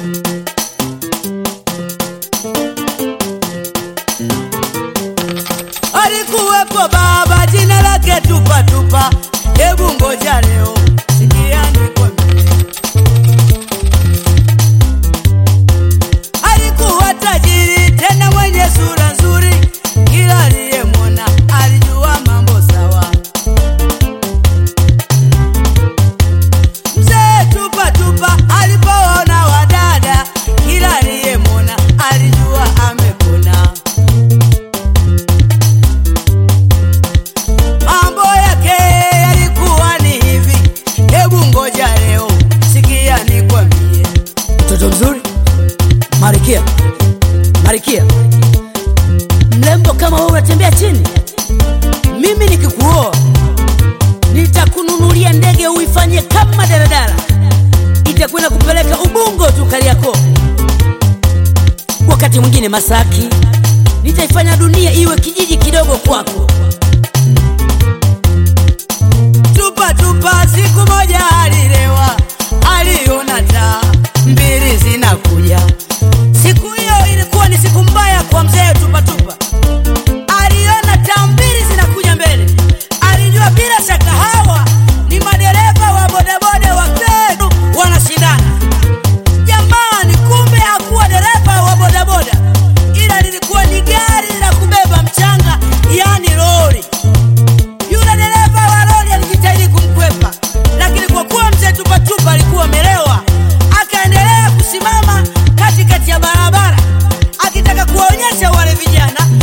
Alikuwepo baba jina lake tupa tupa, hebu ngoja leo sikia nikwambie. Alikuwa tajiri tena mwenye sura nzuri, kila aliyemwona alijua mambo sawa. Mzee tupa tupa alipoona wadada, kila aliyemwona alijua amepona. Mambo yake yalikuwa ni hivi, hebu ngoja leo sikia nikwambie. Mtoto mzuri, Marikia, Marikia, mrembo kama wewe unatembea chini, mimi nikikuoa nitakununulia ndege uifanye kama daladala, itakwenda kupeleka Ubungo tu Kariakoo, wakati mwingine Masaki, nitaifanya dunia iwe kijiji kidogo kwako. Tupa tupa, siku moja alilewa, aliona taa mbili zinakuja. Siku hiyo ilikuwa ni siku mbaya kwa mzee Tupa Tupa. Aliona taa mbili zinakuja mbele, alijua bila shaka hawa ni madereva wa bodaboda wa Kenu wanashindana. Jamani, kumbe hakuwa dereva wa bodaboda, ila lilikuwa ni gari la kubeba mchanga, yani lori. Yule dereva wa lori alijitahidi kumkwepa, lakini kwa kuwa mzee Tupatupa alikuwa amelewa, akaendelea kusimama katikati ya barabara akitaka kuwaonyesha wale vijana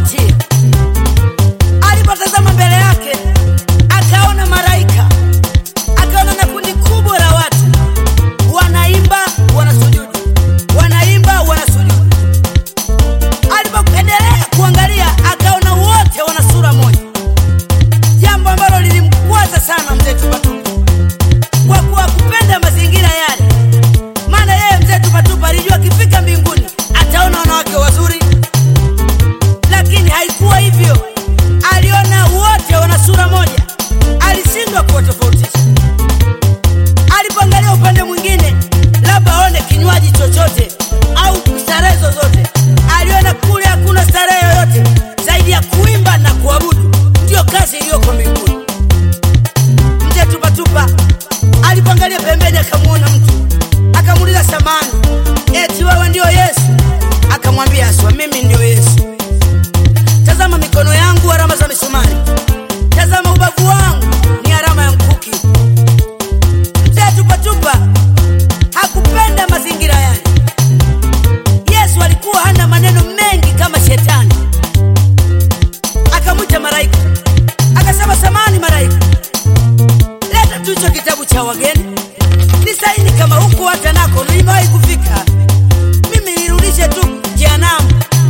kuvutia. Alipotazama mbele yake, akaona malaika, akaona na kundi kubwa la watu wanaimba, wanasujudu, wanaimba, wanasujudu. Alipoendelea kuangalia, akaona wote wana sura moja, jambo ambalo lilimkwaza sana mzee Tupatupa kwa kuwa kupenda mazingira yale maana yeye mzee Tupatupa alijua akifika mbinguni ataona wanawake wazuri, lakini haikuwa hivyo. Aliona wote wana sura moja, alishindwa kuwatofautisha. Alipoangalia upande mwingine, labda aone kinywaji chochote au starehe zozote, aliona kule hakuna starehe yoyote zaidi ya kuimba na kuabudu, ndiyo kazi iliyoko mbinguni. Mzee Tupatupa alipoangalia pembeni, akamwona mtu, akamuuliza samani, eti wewe ndio Yesu? Akamwambia aswa, mimi ndio Yesu. Tazama mikono yangu, alama za misumari, tazama ubavu wangu, ni alama ya mkuki. Mzee Tupatupa hakupenda mazingira yale. Yesu alikuwa hana maneno mengi kama shetani. Akamwita malaika, akasema, samani malaika, leta tu hicho kitabu cha wageni ni saini kama huku hata nako nimewahi kufika mimi nirudishe tu jehanamu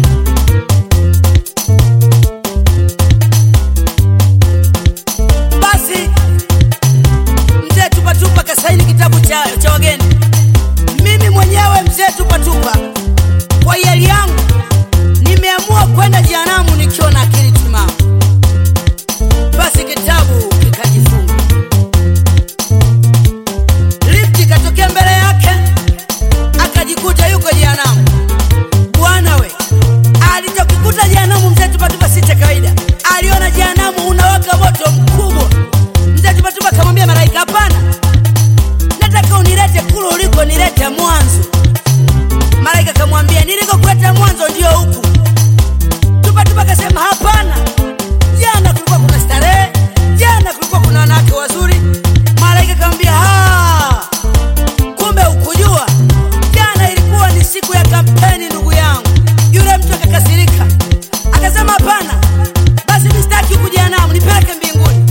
basi mzee tupatupa kasaini kitabu cha, cha wageni mimi mwenyewe mzee tupatupa kwa hiari yangu nimeamua kwenda jehanamu nikiwa na akili timamu basi kitabu kikajifunga lifti ikatokea mbele yake akajikuta yuko jehanamu bwana we alichokikuta jehanamu mzee tupatupa si cha kawaida aliona jehanamu unawaka moto mkubwa mzee tupatupa akamwambia malaika hapana nataka unilete kule uliko nilete mwanzo malaika akamwambia nilikokuleta mwanzo ndio huku tupatupa akasema hapana jana kulikuwa kuna starehe jana kulikuwa kuna wanawake wazuri malaika akamwambia "Ah, kumbe ukujua jana ilikuwa ni siku ya kampeni ndugu yangu yule mtu akakasirika akasema hapana basi mistaki huku jehanamu nipeleke mbinguni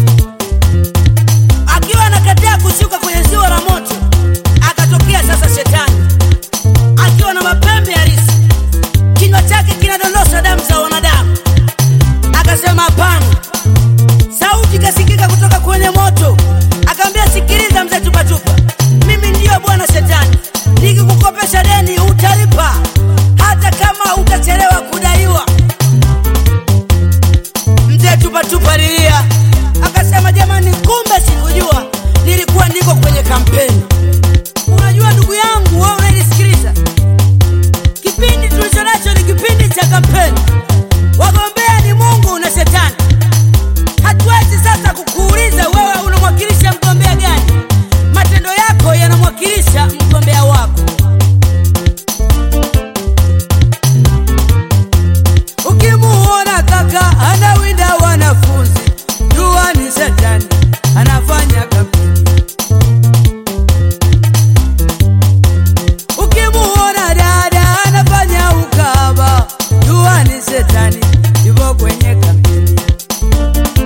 akiwa anakataa kushuka kwenye ziwa la moto akatokea sasa shetani akiwa na mapembe halisi kinywa chake kinadondosha damu za wanadamu akasema hapana sauti ikasikika kutoka kwenye moto akamwambia sikiliza mzee tupatupa mimi ndiyo bwana shetani nikikukopesha deni utalipa hata kama utachelewa kudaiwa mzee tupatupa lilia akasema jamani kumbe sikujua nilikuwa niko kwenye kampeni unajua ndugu yangu wewe unanisikiliza kipindi tulicho nacho ni kipindi cha kampeni wagombea ni mungu na shetani hatuwezi sasa kukuuliza wewe unamwakilisha mgombea gani matendo yako yanamwakilisha mgombea wako ukimuona kaka anawinda wanafunzi jua ni shetani anafanya kampeni ukimuona dada anafanya ukaba jua ni shetani yupo kwenye kampeni